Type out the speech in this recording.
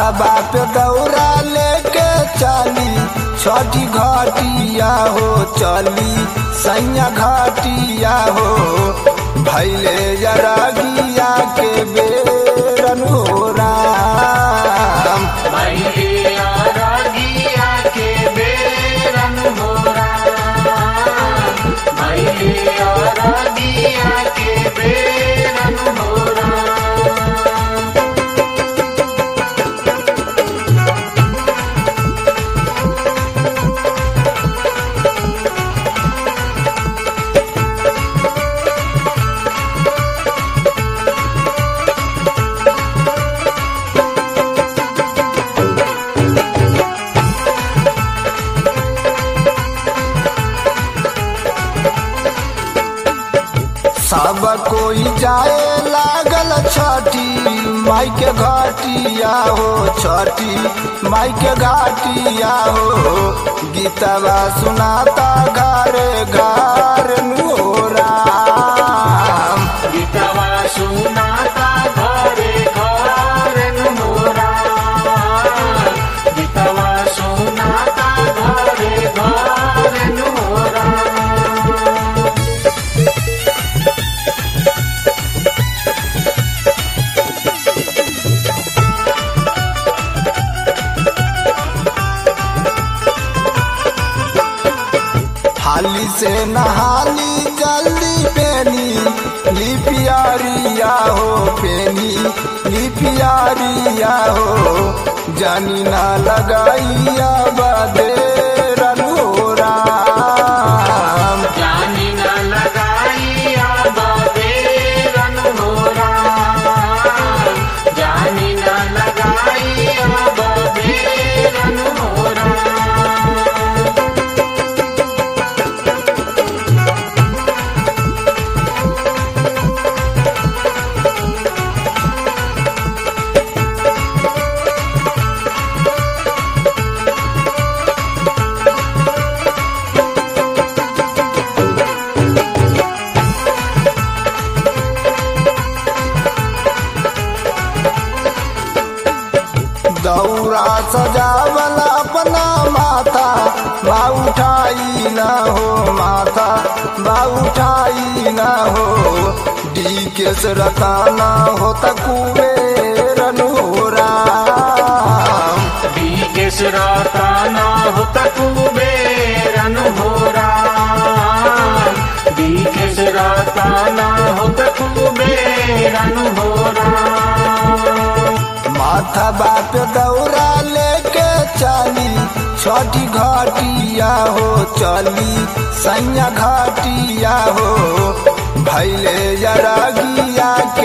माथा बाप दौरा लेके चली छठी घाटिया हो चली सैया घाटिया हो भैले जरागिया के बेरन हो राम मैया रागिया के बेरन हो मैया रागिया के बेरन हो सब कोई जाए लागल छठी माई के घाटिया हो छठी माई के घाटिया हो गीतवा सुनाता घरे घर हो राम गीतवा सुनाता घरे घरन मोरा गीतवा सुनाता घरे घरन मोरा हाली से नहाली जल्दी पेनी लिपियारिया हो पेनी लिपियारिया हो जानी ना लगाइया बदे हो राम जानी न लगाइया बेरन मोरा जानी न लगाइया बेरन मोरा दौरा सजावल अपना माथा बा उठाई न हो माथा बा उठाई न हो डी के रताना हो तकुबेरन हो राम बीकेश राताना हो तकुबेरन हो बीकेश राताना हो तकुबेरन हो माथा बाप दौरा लेके चली छठी घाटिया हो चली सैया घाटिया हो भैले जरागिया